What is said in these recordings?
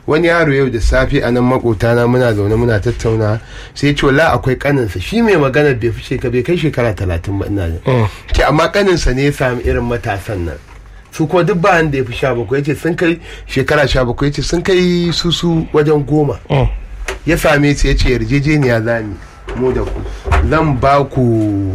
wani yaro yau da safe a nan makotana muna zaune muna tattauna sai ce wala akwai kaninsa shi mai magana bai fi shekara bai kai shekara talatin ba ina da ce amma kaninsa ne ya sami irin matasan nan su ko duk ba da ya fi sha bakwai ce sun kai shekara sha bakwai ce sun kai susu wajen goma ya same su ya ce yarjejeniya za mu mu da ku zan ba ku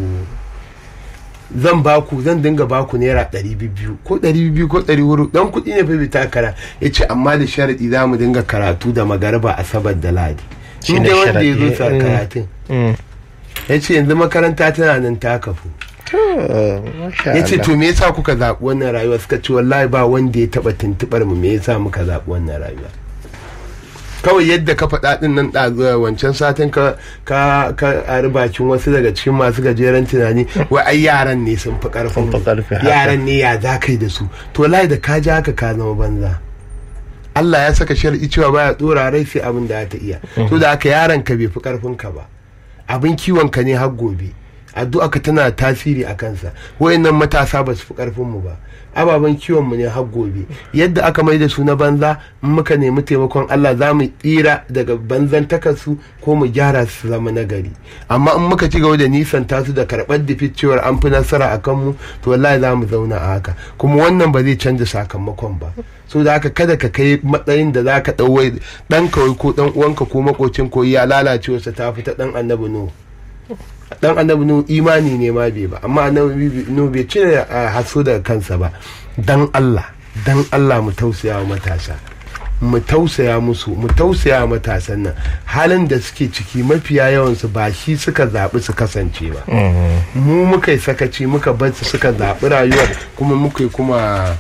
zan ba ku zan dinga ba ku naira ɗari biyu ko ɗari biyu ko ɗari wuru dan kuɗi ne fa bai takara ya ce amma da sharaɗi za mu dinga karatu da magarba asabar da ladi shi Shine dai wanda ya zo sharaɗi, sa mm. karatun Mm. ya ce yanzu makaranta tana nan ta kafu To, masha ya ce Allah. to me yasa kuka zaɓi wannan rayuwa suka ce wallahi ba wanda ya taɓa tuntuɓar mu me yasa muka zaɓi wannan rayuwa kawai yadda ka faɗa ɗin nan ɗazuwa wancan satin ka ka ka ari bakin wasu daga cikin masu gajeren tunani wai ai yaran ne sun fi ƙarfin Sun fi mu. ƙarfi, haka. yaran ne ya za kai da su to wallahi da ka ji haka ka zama banza Allah ya saka shar'i cewa baya dora rai sai abin da ta iya to da haka yaron ka bai fi karfin ka ba abin kiwon ka ne har gobe addu'a ka tana tasiri a kansa wayannan matasa ba su fi karfin mu ba ababen kiwon mu ne har gobe yadda aka mai da su na banza in muka nemi taimakon Allah za mu tsira daga banzan takarsu ko mu gyara su zama nagari amma in muka ci gaba da nisan tasu da karɓar difit cewar an fi nasara a kanmu to wallahi za mu zauna a haka kuma wannan ba zai canza sakamakon ba so da haka kada ka kai matsayin da za ka ɗauwai ɗan kawai ko ɗan uwanka ko makocin ko ya lalace wasa ta fita ɗan annabi nuhu dan annabi nuhu imani ne ma bai ba amma annabi nuhu bai cire a haso daga kansa ba dan Allah dan Allah mu tausaya wa matasa mu tausaya musu mu tausaya wa matasan nan halin da suke ciki mafiya yawansu ba shi suka zaɓi su kasance ba mu muka yi sakaci muka bar su suka zaɓi rayuwar kuma muka yi kuma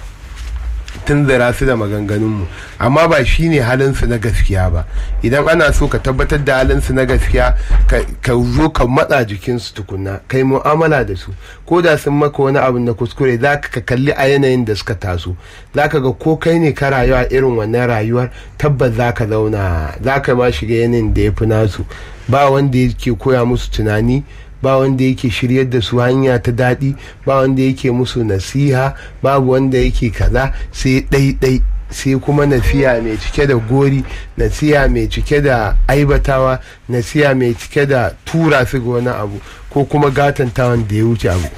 tunzura su da maganganunmu amma ba shi ne halinsu na gaskiya ba idan ana so ka tabbatar da halinsu na gaskiya ka ka zo ka matsa jikinsu tukunna kai mu'amala da su ko da sun maka wani abu na kuskure za ka ka kalli a yanayin da suka taso za ka ga ko kai ne ka rayuwa irin wannan rayuwar tabbas za ka zauna za ka ma shiga yanayin da ya fi nasu ba wanda yake koya musu tunani ba wanda yake shiryar da su hanya ta daɗi ba wanda yake musu nasiha babu wanda yake kaza sai ɗaiɗai sai kuma nasiya mai cike da gori nasiya mai cike da aibatawa nasiya mai cike da tura su ga wani abu ko kuma gatantawan da ya wuce abu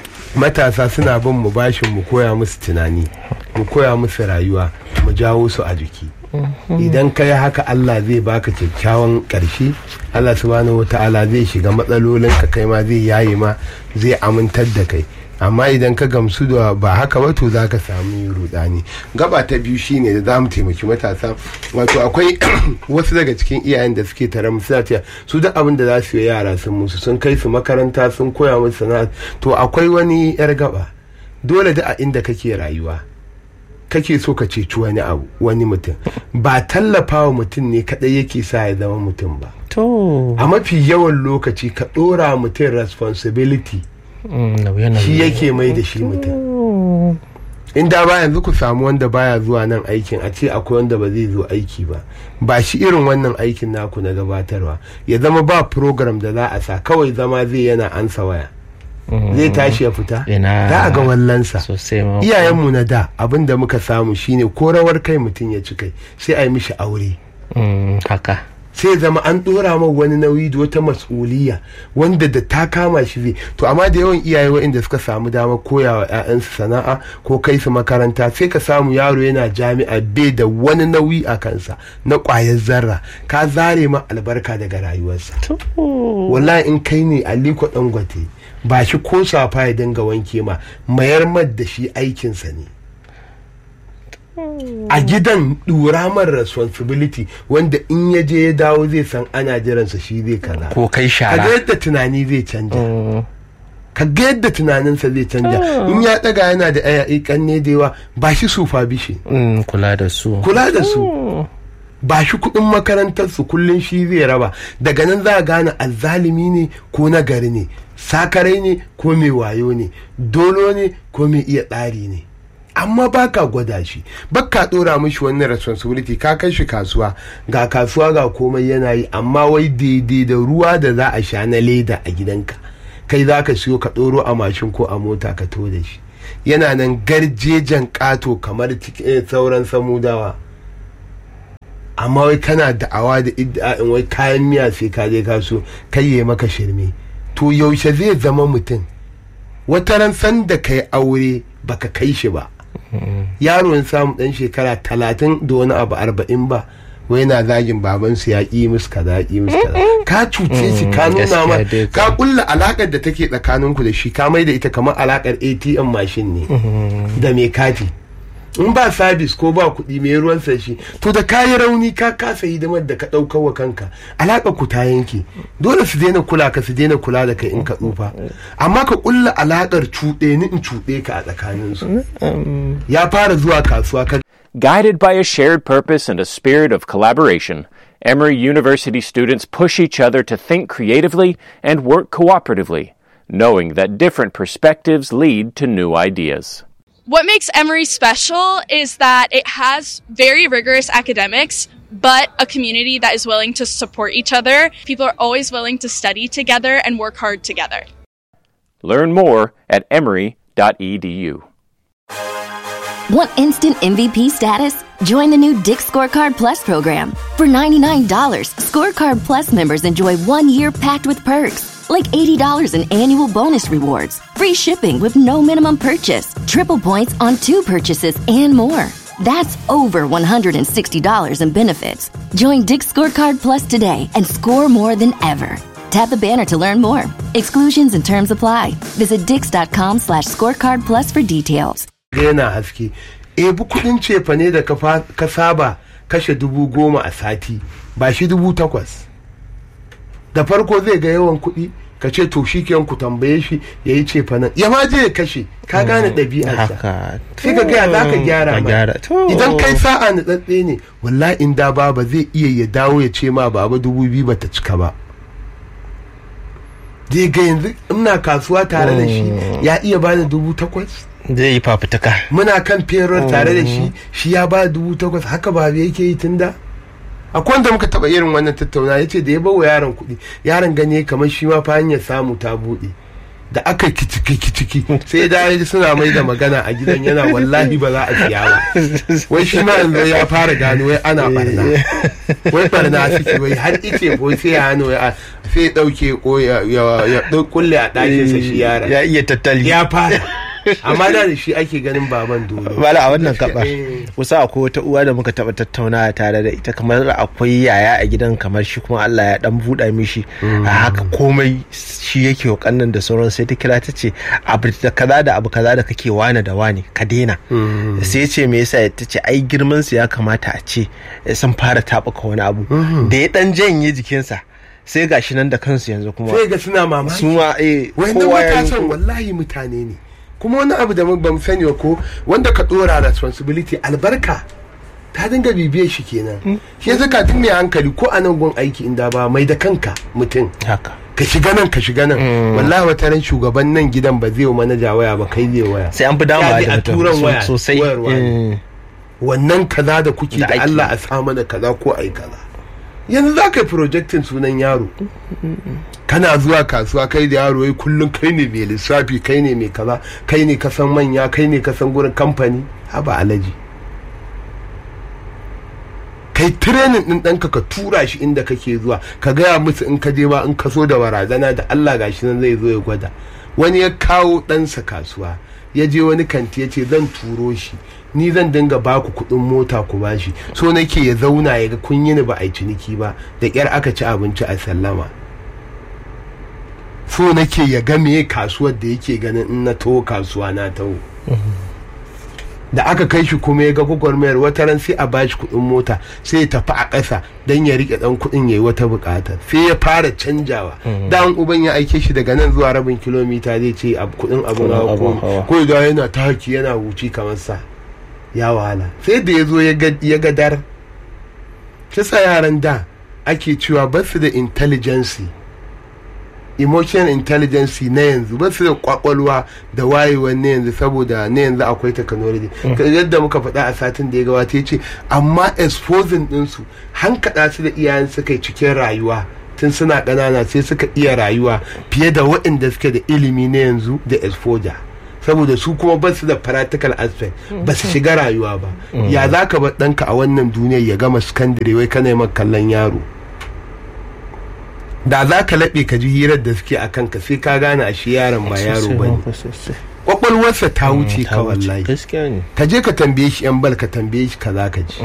matasa suna bin mu bashin mu koya musu tunani mu koya musu rayuwa mu jawo su a jiki idan ka yi haka Allah zai baka kyakkyawan ƙarshe Allah subhanahu wa ta'ala zai shiga matsalolin ka kai ma zai yaye ma zai amintar da kai amma idan ka gamsu da ba haka ba to za ka samu rudani gaba ta biyu shine da za mu taimaki matasa wato akwai wasu daga cikin iyayen da suke tare mu suna cewa su duk abin da za su yi yara sun musu sun kai su makaranta sun koya musu sana'a to akwai wani yar gaba dole da a inda kake rayuwa kake so ka ceci wani abu wani mutum ba tallafawa mutum ne kadai yake sa ya zama mutum ba To, a mafi yawan lokaci ka dora mutum responsibility mm, nauye-nauye. shi yake mai da shi mutum Mm. in da ba yanzu ku samu wanda baya zuwa nan aikin a ce akwai wanda ba zai zo aiki ba ba shi irin wannan aikin naku na gabatarwa ya zama ba program da za a sa kawai zama zai yana ansa waya Mm. zai tashi ya fita Ina. za a ga wallansa Sosai ma. iyayenmu na da abin da muka samu shine ko rawar kai mutum ya ci kai sai a yi mishi aure Mm, haka. sai zama an dora ma wani nauyi da wata mas'uliya wanda da ta kama shi zai to amma da yawan iyaye waɗanda suka samu dama koya wa 'ya'yansu sana'a ko kai su makaranta sai ka samu yaro yana jami'a bai da wani nauyi a kansa na ƙwayar zarra ka zare ma albarka daga rayuwarsa To, wallahi in kai ne aliko dangote ba shi ko safa ya dinga wanke ma mayar mad da shi aikinsa ne a gidan dura mar responsibility wanda in ya je ya dawo zai san ana jiransa shi zai kaza ko kai ka shara. ga yadda tunani zai canja Mm. ka ga yadda tunaninsa zai canja in ya daga yana da ayayi kanne da yawa ba shi sufa bishi Mm, kula da su. kula da su ba shi kuɗin makarantarsu kullum shi zai raba daga nan za a gane azzalimi ne ko nagari ne sakarai ne ko mai wayo ne dolo ne ko mai iya tsari ne amma ba ka gwada shi ba ka ɗora mishi wannan responsibility ka kai shi kasuwa ga kasuwa ga komai yana yi amma wai daidai da ruwa da za a sha na leda a gidanka kai za ka siyo ka ɗoro a mashin ko a mota ka to da shi yana nan garjejen ƙato kamar cikin sauran samudawa amma wai kana da'awa da iddia'in wai kayan miya sai ka je ka so kai ya maka shirme to yaushe zai zama mutum wata ran san da kai aure baka kai shi ba yaro ya samu dan shekara talatin da wani abu arba'in ba wai na zagin babansu ya ƙi musu kaza ya ƙi musu kaza ka cuce shi ka nuna ma gaskiya dai ka kulla alakar da take tsakaninku da shi ka mai da ita kamar alakar atm mashin ne da mai kati in ba sabis ko ba kuɗi mai ruwan sa shi to da kayi rauni ka kasa hidimar da ka ɗaukar wa kanka alaƙar ku ta yanke dole su daina kula ka su daina kula da kai in ka tsufa amma ka kulla alaƙar cuɗe ni in cuɗe ka a tsakaninsu ya fara zuwa kasuwa ka Guided by a shared purpose and a spirit of collaboration, Emory University students push each other to think creatively and work cooperatively, knowing that different perspectives lead to new ideas. What makes Emory special is that it has very rigorous academics, but a community that is willing to support each other. People are always willing to study together and work hard together. Learn more at emory.edu. Want instant MVP status? Join the new Dick Scorecard Plus program. For $99, Scorecard Plus members enjoy one year packed with perks, like $80 in annual bonus rewards, free shipping with no minimum purchase, triple points on two purchases, and more. That's over $160 in benefits. Join Dick Scorecard Plus today and score more than ever. Tap the banner to learn more. Exclusions and terms apply. Visit dix.com slash scorecard plus for details. yana haske ebi kudin cefa ne da ka fa- ka saba kashe dubu goma a sati ba shi dubu takwas da farko zai ga yawan kuɗi ka ce to shi ku tambaye shi ya yi cefa nan ya ma je ya kashe ka gane ɗabi'arsa haka sai ka gaya za ka gyara Ka ma gyara. To. idan kai sa'a na tsatse ne wallahi in da baba zai iya ya dawo ya ce ma baba dubu biyu bata cika ba zai ga yanzu ina kasuwa tare da shi ya iya bani dubu takwas zai yi fafutuka muna kan ferar tare da shi shi ya ba dubu takwas haka ba yake yi tun da akwai wanda muka taba irin wannan tattauna ya ce da ya bawa yaron kuɗi yaron gani kamar shi ma fa hanyar samu ta buɗe da aka kiciki kiciki sai da ya ji suna mai da magana a gidan yana wallahi ba za a siya ba wai shi ma yanzu ya fara gano wai ana barna wai barna suke wai har ice ko sai ya hannu ya sai ya ɗauke ko ya ya- ya kulle a ɗakinsa shi yaron ya iya tattali ya fara amma da da shi ake ganin baban dole bala a wannan Gaskiya, gaba eh. kusa akwai wata uwa da muka taba tattaunawa tare da ita kamar akwai yaya a gidan kamar shi kuma Allah ya dan buɗa mishi a haka komai shi yake wa kannan da sauran sai ta kira ta ce abu da kaza da abu kaza da kake wane da wane ka daina sai ce me yasa ta ce ai girman su ya kamata a ce sun fara taɓuka wani abu da ya dan janye jikinsa sai gashi nan da kansu yanzu kuma sai ga suna mamaki su ma eh wannan kowa ya matasan yi wallahi mutane ne kuma wani abu da ba mu sani ba ko wanda ka dora responsibility albarka ta dinga bibiyar shi kenan shi yasa ka mai hankali ko a nan gun aiki inda ba mai da kanka mutum haka ka shiga nan ka shiga nan wallahi wata ran shugaban nan gidan ba zai wa manaja waya ba kai zai waya sai an fi dama Ya bi da a mutum turan so- waya sosai wayarwa ne. Mm. wannan kaza da kuke Da da ake. Allah a sa mana kaza ko ai kaza yanzu za ka yi projectin sunan yaro kana zuwa kasuwa kai da yaro wai kullum kai ne mai lissafi kai ne mai kaza kai ne kasan manya kai ne kasan gurin kamfani haba alaji kai training din ɗanka ka tura shi inda kake zuwa ka gaya musu in ka je ba in ka so da barazana da Allah gashi nan zai zo ya gwada wani ya kawo ɗansa kasuwa ya je wani kanti ya ce zan turo shi ni zan dinga baku kuɗin mota ku bashi so nake ya zauna ya ga kun yi ni ba a yi ciniki ba da ƙyar aka ci abinci a sallama so nake ya ga meye kasuwar da yake ganin in na taho kasuwa na taho da aka kai shi kuma ya ga gwagwarmayar wata ran sai a bashi kuɗin mota sai ya tafi a ƙasa don ya riƙe ɗan kuɗin ya yi wata buƙatar sai ya fara canjawa da an uban ya aike shi daga nan zuwa rabin kilomita zai ce ab- kuɗin abin hawa abin ko hawa. ko ya yana ta haki yana huci kamar sa ya wahala sai da ya zo ya ga- ya ga dar shi sa yaran da ake cewa ba su da intelligence emotional intelligence na yanzu ba su da kwakwalwa da wayewar na yanzu saboda na yanzu akwai technology Ka- yadda muka faɗa a satin da ya gabata ya ce amma exposing ɗinsu hankaɗa su da iyayen suka yi cikin rayuwa tun suna ƙanana sai suka iya rayuwa fiye da waɗanda suke da ilimi na yanzu da exposure saboda su kuma ba su da practical aspect ba su shiga rayuwa ba ya za ka bar ɗanka a wannan duniyar ya gama sakandare wai kana yi kallon yaro da za ka laɓe ka ji hirar da suke a kanka sai ka gane a shi yaron ba yaro ba ne kwakwalwarsa ta wuce ka wallahi gaskiya ne ka je ka tambaye shi yan bal ka tambaye shi ka za ka ji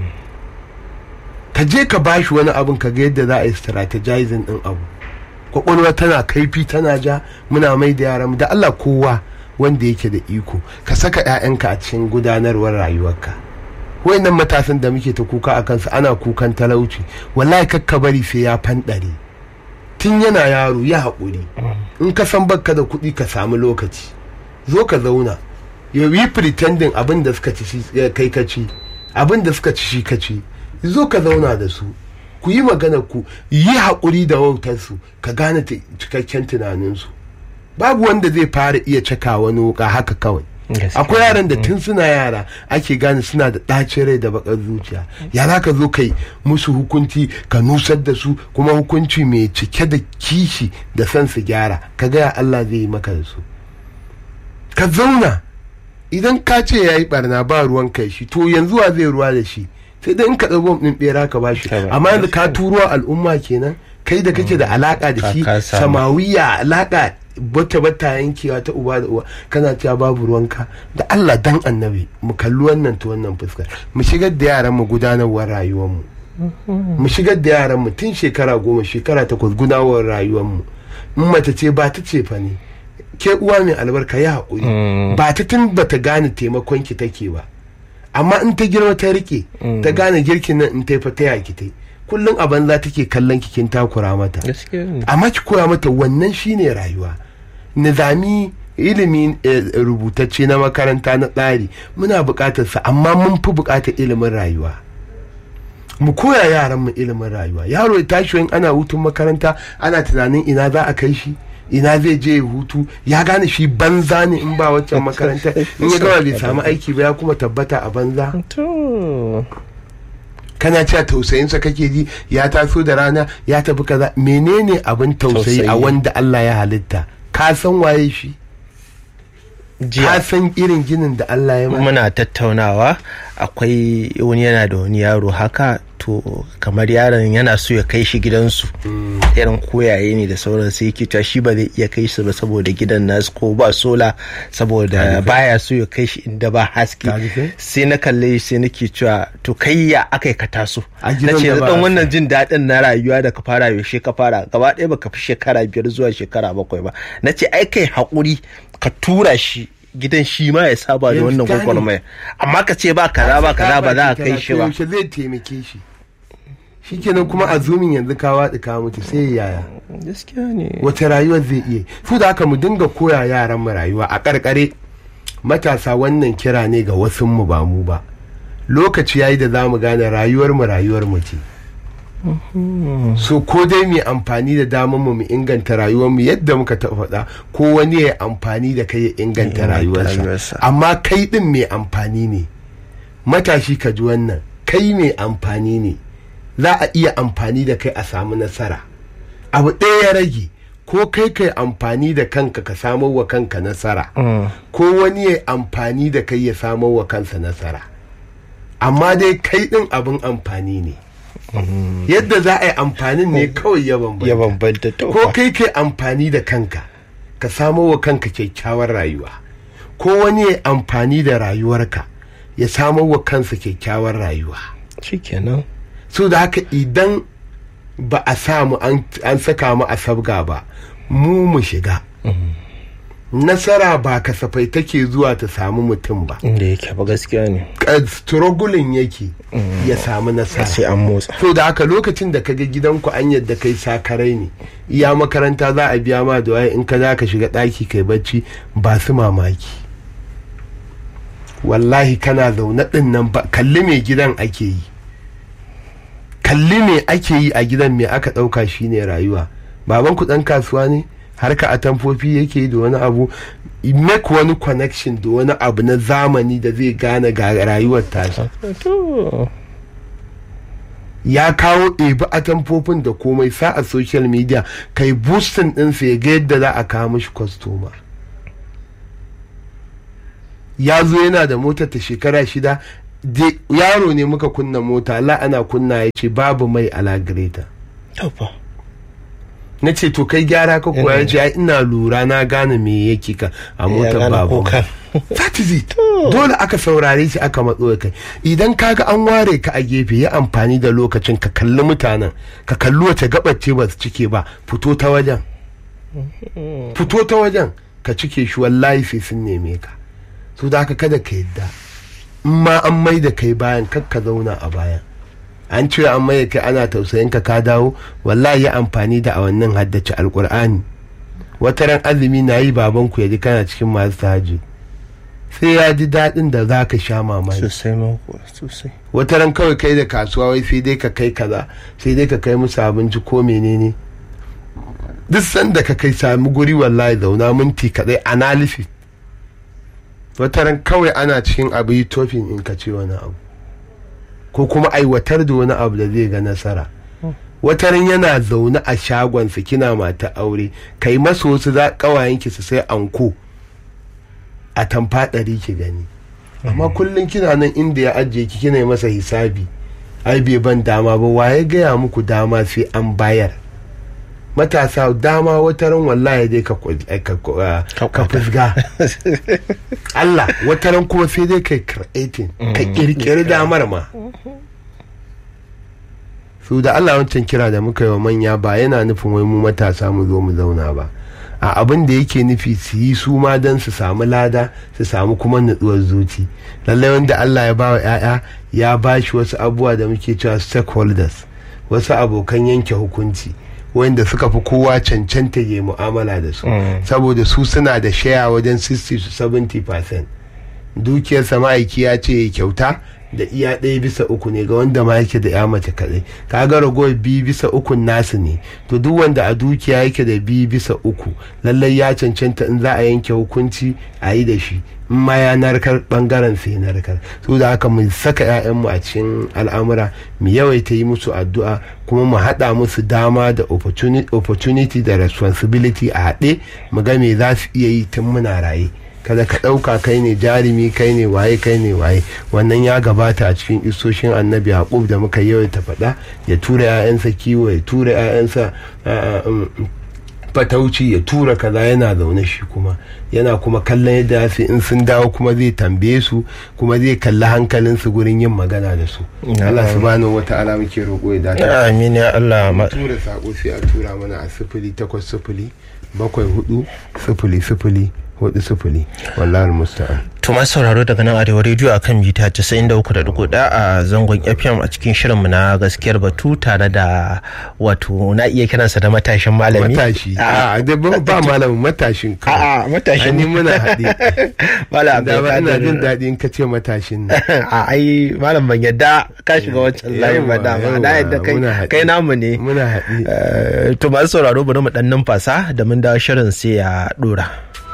ka je ka ba shi wani abin ka ga yadda za a yi strategizing din abu kwakwalwa tana kaifi tana ja muna mai da yaran mu da Allah kowa wanda yake da iko ka saka 'ya'yanka a cikin gudanarwar rayuwarka wayannan matasan da muke ta kuka a kansu ana kukan talauci wallahi kakka bari sai ya fanɗare tun yana yaro ya haƙuri in ka san bakka da kuɗi ka samu lokaci zo ka zauna ya yi pretending abin da suka ci shi eh, kai ka ci abin da suka ci shi ka ci zo ka zauna da su ku yi magana ku yi haƙuri da wautarsu ka gane ta- cikakken tunaninsu babu wanda zai fara iya caka wani wuka haka kawai Gaskiya. akwai yaran da tun suna yara ake gane suna da ɗacin rai da bakar zuciya ya za ka zo kai musu hukunci ka nusar da su kuma hukunci mai cike da kishi da son su gyara ka gaya Allah zai yi maka da su ka zauna idan ka ce ya yi barna ba ruwan kai shi to yanzu wa zai ruwa da shi sai dai in ka ɗago ɗin ɓera ka bashi Ta ba- amma yanzu ka turo al'umma kenan kai da kake da alaka da shi Ka- ka samu. samawiya alaka bata bata yankewa ta uba da uwa kana cewa babu ruwanka da Allah dan annabi mu kalli wannan ta wannan fuskar mu shigar da yaran mu gudanarwar rayuwar mu mu shigar da yaran mu tun shekara goma shekara takwas gudanarwar rayuwar mu in mace ce ba ta ce fa ne ke uwa mai albarka ya haƙuri ba ta tun ba ta gane taimakon ki take ba amma in ta girma ta rike ta gane girkin nan in ta yi fa ta yaki ta yi kullum a banza take kallon ki kin takura mata gaskiya ne amma ki koya mata wannan shine rayuwa nizami ilimi eh, rubutacce na makaranta na tsari muna buƙatar sa amma mun fi buƙatar ilimin rayuwa mu koya yaran mu ilimin rayuwa yaro ya tashi in ana hutun makaranta ana tunanin ina za a kai shi ina zai je ya hutu ya gane shi banza ne in ba waccan makaranta in ya gama bai samu aiki ba ya kuma tabbata a banza to kana cewa tausayinsa kake ji ya taso da rana ya tafi kaza menene abin tausayi a Tausayi. wanda Allah ya halitta ka san waye shi ka jiya san irin ginin da Allah ya mana muna tattaunawa akwai wani yana da wani yaro haka to kamar yaron yana so ya kai shi gidansu irin koyaye ne da sauran sai yake cewa shi ba zai iya kai su ba saboda gidan nasu ko ba sola saboda baya so ya kai shi inda ba haske Ka ji kai? sai na kalle shi sai nake cewa to kai ya aka yi ka taso A na gidan ce da ba dan haske." wannan jin daɗin na rayuwa da ka fara yaushe ka fara gaba ɗaya baka fi shekara biyar zuwa shekara bakwai ba na ce ai kai haƙuri ka tura shi gidan shi ma ya saba da Ya wannan fita ne. gwagwarmaya amma ka ce ba kaza ba kaza ba za a kai shi ba yaushe zai taimake shi shikenan kuma a zumin yanzu ka waɗi ka mutu sai yaya gaskiya ne wace rayuwar zai iya su da haka mu dinga koya yaran mu rayuwa a karkare matasa wannan kira ne ga wasu mu ba mu ba lokaci yayi da zamu gane rayuwar mu rayuwar mu ce so ko dai mu amfani da damar mu mu inganta rayuwar mu yadda muka taɓa faɗa ko wani ya amfani da kai ya inganta inganta rayuwarsa rayuwarsa. amma kai din mai amfani ne matashi ka ji wannan kai mai amfani ne za a iya amfani da kai a samu nasara abu ɗaya ya rage ko kai kai amfani da kanka ka samar wa kanka nasara ko wani ya amfani da kai ya samar wa kansa nasara amma dai kai ɗin abin amfani ne yadda za a yi amfanin ne kawai ya bambanta ya bambanta to ko fa. kai kai amfani da kanka ka samo wa kanka kyakkyawar rayuwa ko wani ya amfani da rayuwarka ya samo wa kansa kyakkyawar rayuwa shikenan so da haka idan ba a samu an an saka mu a sabga ba mu mu shiga nasara ba kasafai take zuwa ta samu mutum ba inda yake ba gaskiya ne Ka- struggling yake ya samu nasara sai an motsa to da haka lokacin da kaga gidanku an yadda kai sakarai ne iya makaranta za a biya ma da waye in ka za ka shiga ɗaki kai bacci ba su mamaki wallahi kana zaune ɗin nan ba kalli me gidan ake yi kalli me ake yi a gidan me aka ɗauka shine rayuwa baban ku ɗan kasuwa ne harka a tamfofi yake yi da wani abu make wani connection da wani abu na zamani da zai gane ga rayuwar tashi to ya kawo ɗebi atamfofin da komai sa a social media kai boostin ɗinsa ya ga yadda za a kawo mishi kwastoma ya zo yana da motar ta shekara shida de- yaro ne muka kunna mota la ana kunna ya ce babu mai ala greta Yauwa. na ce to kai gyara ka koya ya ce "Ai, ina lura na gane me yake ka a motar gane babu kukan. that is it dole aka saurare shi aka matso da kai idan kaga an ware ka a gefe ya amfani da lokacin ka kalli mutanen ka kalli wace gabar ce ba su cike ba fito ta wajen fito ta wajen ka cike shi wallahi sai sun neme ka so da haka kada ka yadda in ma an mai da kai bayan kar ka zauna a bayan an ce an mai da kai ana tausayin ka ka dawo wallahi ya amfani da a wannan haddace alkur'ani wata ran azumi na yi babanku ya ji kana cikin masu tahajjud sai ya ji daɗin da za ka sha mamaki Sosai ma kuwa sosai. wata ran kawai kai da kasuwa wai sai dai ka kai kaza sai dai ka kai musu abinci ko menene duk sanda ka kai sami guri wallahi zauna minti kaɗai analysis wata ran kawai ana cikin abu yi tofin in ka ce wani abu ko kuma aiwatar da wani abu da zai ga nasara wata ran yana zaune a shagonsa kina mata aure kai masa wasu za ƙawayenki su sai anko a tamfa ɗari ki gani amma kullum kina nan inda ya ajiye ki kina yi masa hisabi ai bai ban dama ba waye gaya muku dama sai an bayar matasa dama wata ran wallahi dai ka kwa- eh, ka kwa- Ka ka fusga Allah wata ran kuma sai dai kai creating ka kirkiri damar ma su da Allah wancan kira da muka yi wa manya ba yana nufin wai mu matasa mu zo mu zauna ba a abin da yake nufi su yi su ma don su samu lada su samu kuma nutsuwar zuci lallai wanda Allah ya bawa 'ya'ya ya ba shi wasu abubuwa da muke cewa stakeholders wasu abokan yanke hukunci wanda suka fi kowa cancanta ya mu'amala da su saboda su suna da shaya wajen 60 to 70 dukiyarsa ma'aiki ya ce ya kyauta da iya ɗaya bisa uku ne ga wanda ma yake da ya mace kaɗai kaga ragowar biyu bisa ukun nasu ne to duk wanda a dukiya yake da biyu bisa uku lallai ya cancanta in za a yanke hukunci a yi da shi in ma ya narkar bangaren sai narkar so da haka mu saka 'ya'yanmu a cikin al'amura mu yawaita yi musu addu'a kuma mu haɗa musu dama da opportuni- opportunity da responsibility a haɗe mu ga me za su iya yi tun muna raye kada ka ɗauka kai ne jarumi kai ne waye kai ne waye wannan ya gabata a cikin isoshin annabi yaqub da muka yawaita faɗa ya tura 'ya'yansa kiwo ya tura 'ya'yansa ah, um, fatauci ya tura kaza yana zaune shi kuma yana kuma kallon yadda su in sun dawo kuma zai tambaye su kuma zai kalli hankalinsu gurin yin magana da su Allah subhanahu wata'ala muke roƙo ya dace Amin ya Allah. ma- tura sako sai a tura mana a sifili takwas sifili bakwai hudu sifili sifili hudu sifili wallahi musta'an To masu sauraro daga nan arewa rediyo a kan mita 93.1 a zangon FM a cikin shirinmu na gaskiyar batu tare da wato na iya kiransa da matashin malami. matashi A a da ba ba malamin matashin kawai a matashin. Ai, ni muna haɗe Malam da ba ina jin Abdulkadir. daɗi in ka ce matashin nan a ai malam ban yadda ka shiga wancan layin ba Yawwa, dama yawwa, na yadda kai muna haɗe. kai namu ne muna haɗe Eh, to masu sauraro bari mu dan numfasa da mun dawo shirin sai ya dora